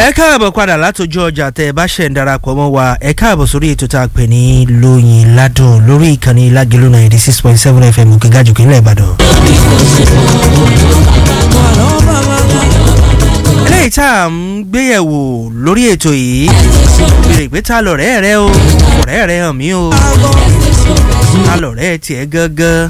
ẹ káàbọ̀ padà látọjú ọjà tẹ ẹ bá ṣẹ̀ ń darapọ̀ mọ́ wa ẹ káàbọ̀ sórí ètò tá a pè ní lóyin ládùn lórí ìkànnì lágẹ̀lú ninety six point seven fm òkè gàjùkú nílẹ̀ ìbàdàn. eléyìí tá à ń gbéyẹ̀wò lórí ètò yìí béèrè pé ta lọ̀rẹ́ rẹ o ọ̀rẹ́ rẹ hàn mí o ta lọ̀rẹ́ tiẹ̀ gangan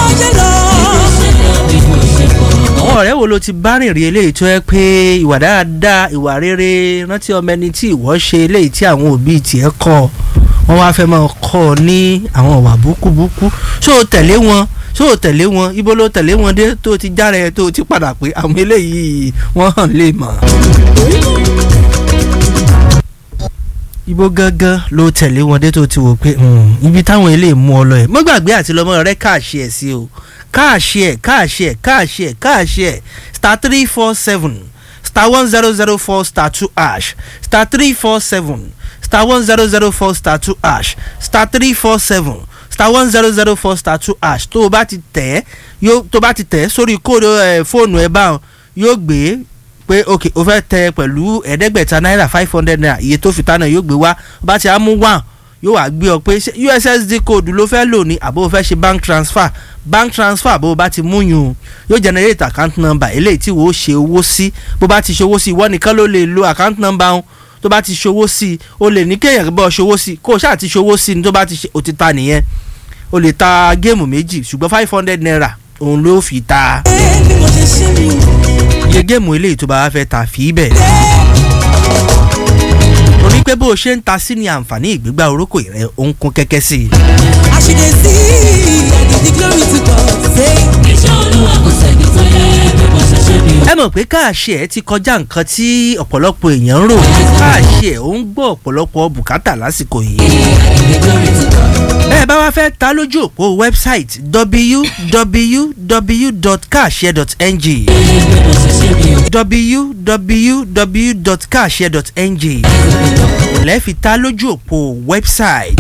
àwọn ọ̀rẹ́ wo ló ti bá rìn rí eléyìí tó yẹ pé ìwà dáadáa ìwà rere rántí ọmọ ẹni tí ìwọ ṣe eléyìí tí àwọn òbí tiẹ̀ kọ́ wọ́n wá fẹ́ máa kọ́ ọ ní àwọn ọ̀wà búkúbúkú ṣó o tẹ̀lé wọn ṣó o tẹ̀lé wọn ibo ló tẹ̀lé wọn dé tó o ti jára ẹ tó o ti padà pé àwọn eléyìí wọ́n hàn lè mọ̀. ibo gangan ló tẹ̀lé wọn dé tó o ti wò pé ibi táwọn eléyìí mú ọ lọ ẹ̀ mọ́ gbàgbé àti lọ́mọ rẹ káàṣì ẹ̀ sí o káàṣì ẹ̀ káàṣì ẹ̀ káàṣì ẹ̀ káàṣì ẹ̀ star three four seven star one zero zero four star two ash star three four seven star one zero zero four star two ash star three four seven star one zero zero four star two ash tó o bá ti tẹ̀ yóò tó o bá ti tẹ̀ sórí kóòdù ẹ̀ fóònù ẹ̀ báwọn yóò gbé pé ok o fẹ́ tẹ pẹ̀lú ẹ̀ẹ́dẹ́gbẹ̀ta náírà five hundred naira iye tó fi tánà yóò gbé wá o bá ti á mú one yóò wá gbé ọ pé ussd code ló fẹ́ lò ní àbó o fẹ́ ṣe bank transfer bank transfer bó o bá ti mú yun yóò generate account number eléyìí tí wò ó ṣe owó sí bó bá ti ṣe owó sí ìwọ nìkan ló lè lo account number ọ̀hún tó bá ti ṣe owó sí o lè ní kéèyàn bọ́ ṣe owó sí kó o ṣáà ti ṣe owó sí ni tó bá ti ṣe o ti ta nìyẹn o lè ta géèmù méjì ṣùgbọ́n five hundred naira òun ló fi ta iye géèmù eléyìí tó bá wá fẹ́ ta fi bẹ̀ torí pé bó o ṣe ń ta sí ni àǹfààní ìgbégbá orókò rẹ ó ń kún kẹ́kẹ́ sí i. àṣìlè sí ìyàdìdì glory to God say. iṣẹ́ olúwa kò sẹ́ni tó yẹ bí mo ṣe ṣe mi. ẹ mọ̀ pé káàṣì ẹ̀ ti kọjá nǹkan tí ọ̀pọ̀lọpọ̀ èèyàn ń rò káàṣì ẹ̀ ó ń gbọ́ ọ̀pọ̀lọpọ̀ bùkátà lásìkò yìí. bẹ́ẹ̀ bá wá fẹ́ ta lójú òpó wẹ́bsáìtì www.kaashare.ng www.kaashare.ng lẹ́ẹ̀fi ta lójú òpó wẹ́bsáìtì.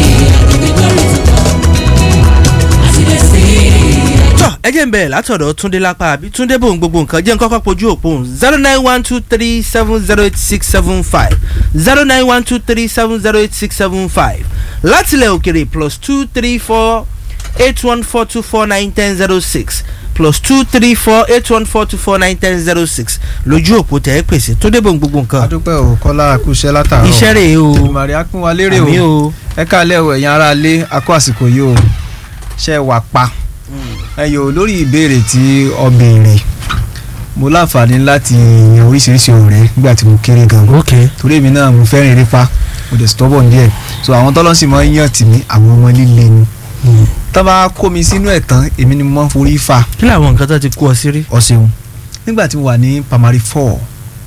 àṣìlè sí tọ́ ẹ jẹ́ ń bẹ̀rẹ̀ látọ̀dọ̀ túndé lápá àbí túndé bòun gbogbo nǹkan jẹ́ ń kọ́kọ́ pojú òpó òun zero nine one two three seven zero eight six seven five zero nine one two three seven zero eight six seven five látilẹ̀ òkèrè plus two three four eight one four two four nine ten zero six plus two three four eight one four two four nine ten zero six lójú òpó tẹ̀ ẹ́ pèsè túndé bòun gbogbo nǹkan adúpẹ́ o kọ́lá àkúṣẹ́ látàárọ̀ iṣẹ́ rèé o ìmọ̀rì akúnwa lérè àmì o o ẹ káàlẹ́ o ẹ̀yin ará ilé akó àsìkò yìí o ṣe wà pa ẹyọ lórí ìbéèrè tí ọ béèrè mo láǹfààní láti yan oríṣiríṣi ọ̀rẹ́ nígbà tí mo kéré gan ok torí èmi náà mo fẹ́ràn eré pa mo dẹ̀ stubborn díẹ̀ so àwọn tọ́lọ́sì máa ń yàn tì mí àwọn ọmọ líle ni tó bá kó mi sínú ẹ̀ tán èmi ni mo máa ń forí fà kí làwọn nǹkan tó ti kú ọ sí rí. ọ̀sẹ̀hún nígbà tí mo wà ní primary four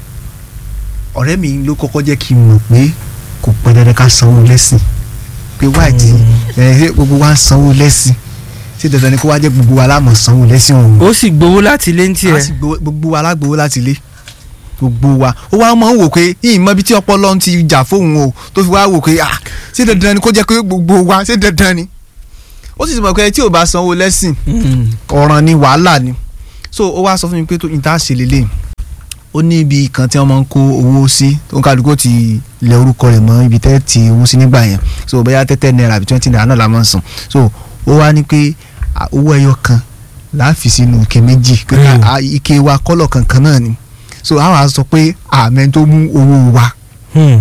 ọ̀rẹ́ mi ló kọ́kọ́ jẹ́ kí n mọ̀ pé kò pẹ́ dandan ká sanwó lẹ́sìn pé wáìtì ẹ̀ gbogbo wa ń sanwó lẹ́sìn ṣé dandan ni kó wá jẹ́ gbogbo wa láàmú sanwó lẹ́sìn ọ̀hún ó sì gbowó láti ilé ń tiẹ̀. a sì gbowó- gbogbo wa lágbowó láti ilé gbogbo wa ó wá máa ń wò pé yìí mọ ibi tí ọpọlọ ń ti jà fóun o tó fi wá wò pé ah ṣé dandan ni kó jẹ́ pé gbogbo wa ṣé dandan ni ó sì ti mọ̀ pé tí ò bá sanwó lẹ́sìn Mm. ọ̀ràn ni wàhálà ni so ó wá sọ fún mi pé tó ìta ṣe lélẹ̀ ó ní ibi kan tí wọ́n máa ń kó owó sí tó ń kálukú ti lẹ orúkọ rẹ̀ mọ́ ibi tẹ́ ti owó sí nígbà yẹn so bóyá tẹ́tẹ́ náírà àbí twenty naira náà la máa ń san so ó wá ní pé à, owó ẹyọ kan láàfin sínú ike méjì pé ká- Mm. à, ike wa kọ́lọ̀ kankan náà ni so a wá sọ pé àmẹ́ tó mú owó wa Hmm.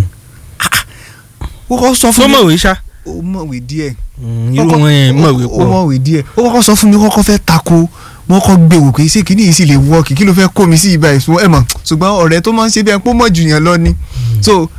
ó kọ́ sọ tó fún mi mọ̀wé ṣá. ó mọ̀wé díẹ̀ irú wọn yẹn mọ̀wé ó pọ̀. mọ̀wé díẹ̀ ó kọ́kọ́ sọ fún mi kọ́kọ́ fẹ́ tako wọ́n kọ́ gbé wò pé ṣé kìíní yìí sì lè wọ́ọ̀kì kí ló fẹ́ kó mi sí ibà ìṣúná ẹ̀ mọ̀ ṣùgbọ́n ọ̀rẹ́ tó máa ń ṣe bí ẹni pé ó mọ̀ jù yẹn lọ ni so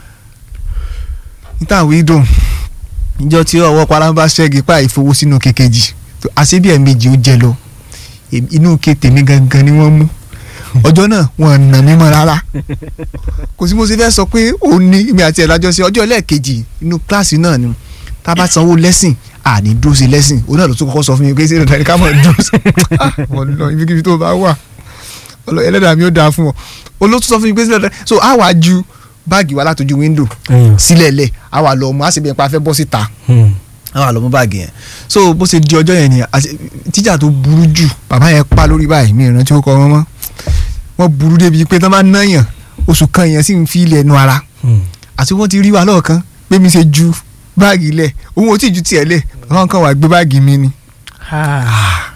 níta àwí dùn níjọ́ tí ọwọ́ paramba ṣẹ́gi pa ìfowó sínú kékejì àṣé bí ẹ̀ẹ̀mejì ó jẹ lọ Èmi- inú ke tèmi gangan ni wọ́n mú ọjọ́ náà wọn nà mí mọ́ rárá kò sí mo ṣe fẹ́ sọ pé òun ní mi àti ẹ̀ lájọṣe ọjọ́ ẹlẹ́ẹ̀kejì inú kíláàsì náà ni tá a bá sanwó lẹ́sìn àní dúró sí lẹ́sìn òun náà ló tún kọ́kọ́ sọ fún mi pé ṣé dandan ni ká mọ̀ dúró sí Ah, wọ́n lọ ibikíbi tó bá wà ọlọ ẹlẹ́dàá mi ó dáa fún ọ olótú sọ fún mi pé ṣé dandan so a wá ju báàgì wa látọjú wíńdò sílẹ̀ lẹ̀ a wà lọ mú a sì bí ẹ pa fẹ́ bọ́ síta a wà lọ mú báàgì yẹn so bó ṣe di ọjọ́ yẹn ni àti- tíjà tó burú jù bàbá yẹn pa lórí báyìí mi ìrántí ó kọ wọn mọ́ wọ́n burú débi pé tán bá náyàn oṣù kan èèyàn sì ń fi ilẹ̀ nu ara Hmm. àti wọ́n ti rí wa lọ́ọ̀kan pé mi ṣe ju báàgì lẹ̀ òun ò tí ì ju tiẹ̀ lẹ̀ àwọn kan wà gbé báàgì mi ni Ah.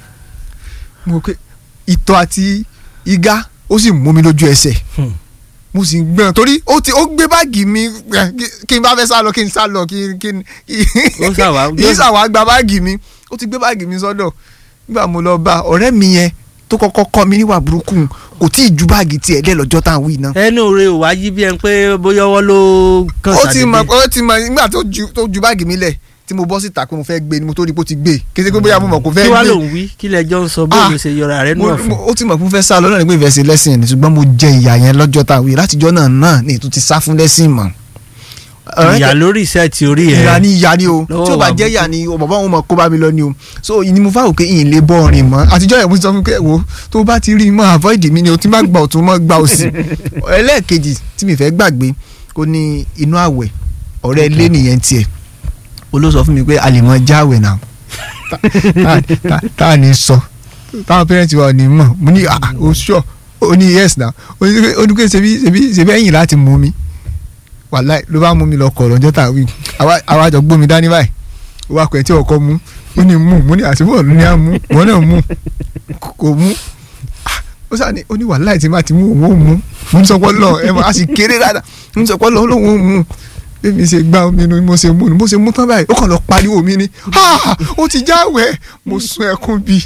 mo pé ìtọ̀ àti igá ó sì mú mi lójú ẹsẹ̀ Hmm. mo sì ń gbọ́n torí ó ti ó gbé báàgì mi eh, kí- kí n bá fẹ́ sá lọ kí n sá lọ kí n kí n Ó ṣàwá- kí n ṣàwá gba báàgì mi ó ti gbé báàgì mi sọ́dọ̀ nígbà mo lọ bá ọ̀rẹ́ mi yẹn tó kọ́kọ́ kọ́ mi níwà burúkú kò tí ì ju báàgì tiẹ̀ lẹ́ lọ́jọ́ tá à ń wí náà. ẹnu rẹ ò wá yí bí ẹni pé bóyá ọwọ́ ló kàn ó ti mọ sàdédé ó ti mọ nígbà tó ju tó ju báàgì mi lẹ̀ tí mo bọ́ síta pé mo fẹ́ gbé ni mo tó rí pé ó ti gbé kété pé bóyá mo mọ̀ kó fẹ́ kí wàá gbé lòun wí kí lẹjọ ń sọ bó Ah. ló ṣe yọra rẹ nù mo- ọ̀fun. mo- ó ti mọ̀ fún fẹ́ sá lọ náà ní pé ìfẹ́ ṣe lẹ́sìn ni ṣùgbọ́n mo jẹ ìyà yẹn lọ́jọ́ tá a wí látijọ́ náà náà ní ètò ti sá fún lẹ́sìn mọ́. Ọ̀rẹ́ ìyá tẹ- lórí iṣẹ́ ti orí ẹ̀ ìyá ni ìyá ni o Lọ́wọ́ tí o bá wa jẹ́ burúkú. ìyá ni o bàbá òun mọ̀ kó bá mi lọ ni o so ìní mo fáwọn pé ìyìn lè bọ́ ọ̀rìn mọ́ àtijọ́ yẹn mo ti sọ fún pé wo tó bá ti rí i mọ́ avoid mi ni o ti má gbà ọ̀tún mọ́ gbà òsì ẹlẹ́ẹ̀kejì tí mi fẹ́ gbàgbé kó ní inú àwẹ̀ ọ̀rẹ́ ilé nìyẹn tiẹ̀ o ló sọ fún mi pé a lè mọ jáwèé náà tá- tá- tá a ní sọ táwọn pẹ́rẹ́ǹtì wa ò ní mọ̀ mo ní ah o sure o ní yes na o ní pé o ní pé ṣebí ṣebí ṣebí ẹ̀yìn láti mú mi wàláì ló bá mú mi lọ kọ̀ lọ́jọ́ tá a wí àwa àwa jọ gbómi dání báyìí ó wá pẹ̀ tí ọkọ mú ó ní mú mo ní àtúbọ̀ ló ní à mú wọn náà mú kò mú Ah, ó sà ní ó ní wàláì tí má ti mú òun ó mú mo ń sọpọ́ lọ ẹ mọ̀ a sì kéré dáadáa mo ń sọpọ́ lọ ó lóun ó mú bí mi ṣe gbá omi nu mo ṣe mú ni mo ṣe mú tán báyìí ó kàn lọ pariwo mi ni Ah, ó ti jáwèé mo sun ẹkún bíi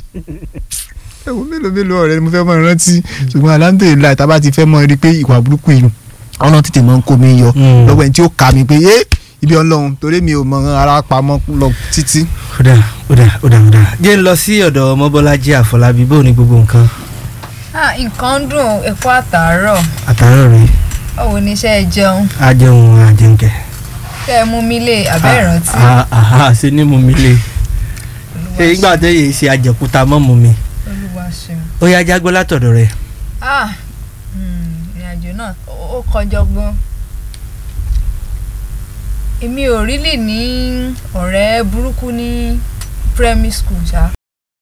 ẹ wo mélòó mélòó ọ̀rẹ́ ni mo fẹ́ mọ rántí ṣùgbọ́n alhamdulilayi tá a bá ti fẹ́ mọ rí i pé ìwà burúkú yìí ọ̀nà tètè mọ ń kó mi yọ Mm. lọ́wọ́ ẹni tí ó kà mí pé yé ibi ọlọ́run torí mi ò mọ ara pamọ́ lọ títí. ó dà ó dà ó dà ó dà jẹ́ ń lọ sí ọ̀dọ̀ ọmọbọ́lájí àfọlábí bó ní gbogbo nǹkan Ah, nǹkan ń dùn ẹ̀kọ́ àtàárọ̀ àtàárọ̀ rẹ̀ báwo ni iṣẹ́ ẹ jẹun ajẹun àjẹǹkẹ̀. ṣé ẹ mú mi lé abẹ́ ìrántí Ah, ah, ah, ṣe ní mu mi lé ṣe Olúwa ìgbà tẹ́ yìí ṣe àjẹkúta mọ́ mu mi Olúwa ṣeun. ó yá jágbó látọ̀dọ̀ rẹ̀ Ah, hmm, ìrìnàjò náà ó ó kọjọ gan. èmi ò rí lè ní ọ̀rẹ́ burúkú ní primary school ṣá